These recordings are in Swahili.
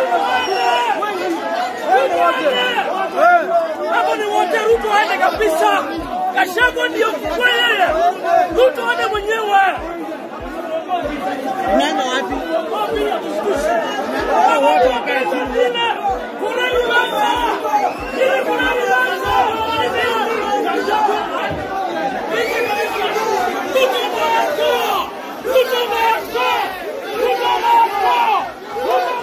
Hapo ni wote, Ruto aende kabisa. Gachagua ndio kweli, Ruto aende mwenyewe. Unaenda wapi? Kuna Lubanza, ile kuna Lubanza. Ruto Maako, Ruto Maako, Ruto Maako, Ruto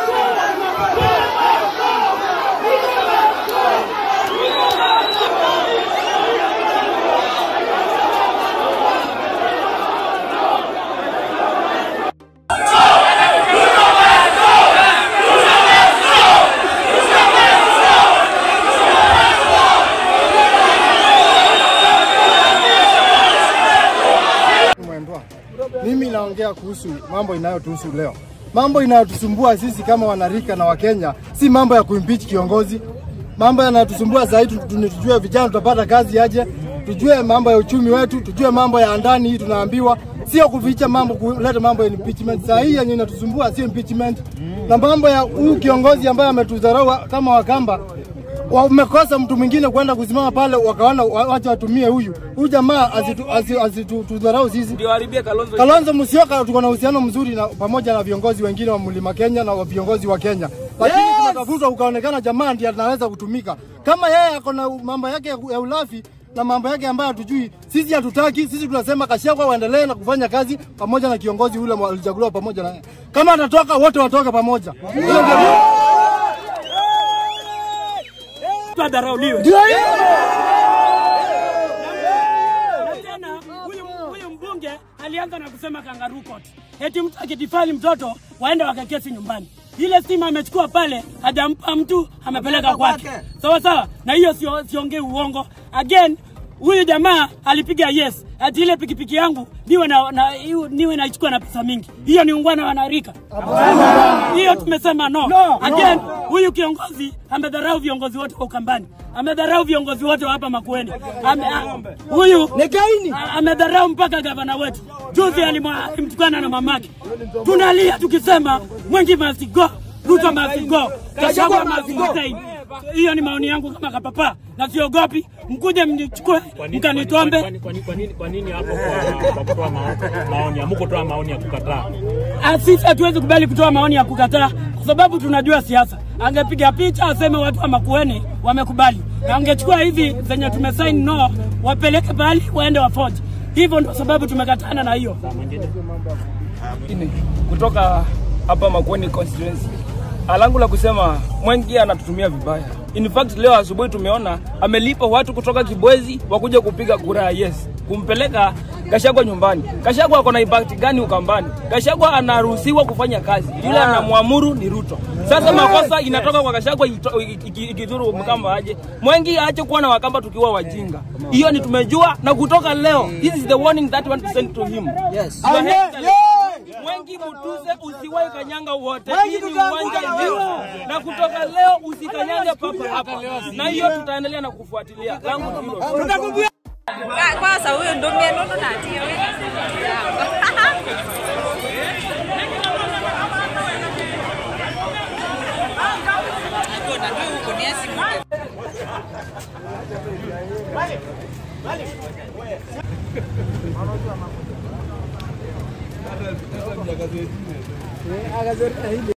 Mwendwa, mimi naongea kuhusu mambo inayotuhusu leo. Mambo inayotusumbua sisi kama wanarika na Wakenya si mambo ya kuimpeach kiongozi. Mambo yanayotusumbua zaidi tujue vijana tutapata kazi aje, tujue mambo ya uchumi wetu, tujue mambo ya ndani hii tunaambiwa, sio kuficha mambo, kuleta mambo ya impeachment. Saa hii yenye inatusumbua sio impeachment, na mambo ya huyu kiongozi ambaye ametudharau kama Wakamba wamekosa mtu mwingine kwenda kusimama pale, wakaona wa- wacha watumie huyu huyu jamaa asitudharau asitu, tudharau sisi. ndio haribia Kalonzo. Kalonzo Musyoka tuko na uhusiano mzuri na pamoja na viongozi wengine wa Mlima Kenya na wa viongozi wa Kenya, lakini Yes! tunatafutwa ukaonekana jamaa ndiye anaweza kutumika. Kama yeye ako na mambo yake ya ya ulafi na mambo yake ambayo hatujui, sisi hatutaki. Sisi tunasema Gachagua waendelee na kufanya kazi pamoja na kiongozi ule walichaguliwa pamoja na yeye. Kama atatoka wote watoke pamoja. Hiyo ndio Tudharauliwe. ndio hiyo. Na tena huyu huyu mbunge alianza na kusema kangaroo court. Eti mtu akitifali mtoto waende wakakesi nyumbani. Ile stima amechukua pale hajampa mtu amepeleka kwake. Sawa sawa. Na hiyo sio siongei uongo. Again huyu jamaa alipiga yes ati ile pikipiki yangu niwe na, na iwe- niwe naichukua na pesa mingi. Hiyo ni ungwana wanarika. Hiyo tumesema no. Again huyu kiongozi amedharau viongozi wote wa Ukambani, amedharau viongozi wote wa hapa Makueni. Ame, a, huyu a- amedharau mpaka gavana wetu. Juzi alimwa- alimtukana na mamake. Tunalia tukisema Mwengi must go, Ruto must go, Gachagua must stay. Hiyo ni maoni yangu kama kapapa, na siogopi. Mkuje mnichukue mkanitombe. Kwani- kwani- kwa nini- kwa nini hapo kwa- kwa kutoa mao- maoni hamukutoa maoni ya kukataa? Ah, Sisi hatuwezi kubali kutoa maoni ya kukataa kwa sababu tunajua siasa. Angepiga picha aseme watu wa Makueni wamekubali, na angechukua hizi zenye tumesaini no, wapeleke pahali waende wafoji. Hivyo ndio sababu tumekatana na hiyo. Ini, kutoka hapa Makueni constituency. Alangu la kusema Mwengi anatutumia vibaya. In fact leo asubuhi tumeona amelipa watu kutoka Kibwezi wakuja kupiga kura ya yes, kumpeleka Gachagua nyumbani. Gachagua ako na impact gani Ukambani? Gachagua anaruhusiwa kufanya kazi, yule anamwamuru ni Ruto. Sasa makosa inatoka kwa Gachagua ito- iki- iki- ikidhuru Mkamba aje. Mwengi aache kuwa na Wakamba tukiwa wajinga. Hiyo ni tumejua, na kutoka leo, this is the warning that we want to send to him. Yes. Mwengi Mutuse usiwahi kanyanga wote, hii ni uwanja hiyo, na kutoka leo usikanyange papa hapa, na hiyo tutaendelea na kufuatilia. Langu ni hilo. kwanza huyu ndumie nundu natie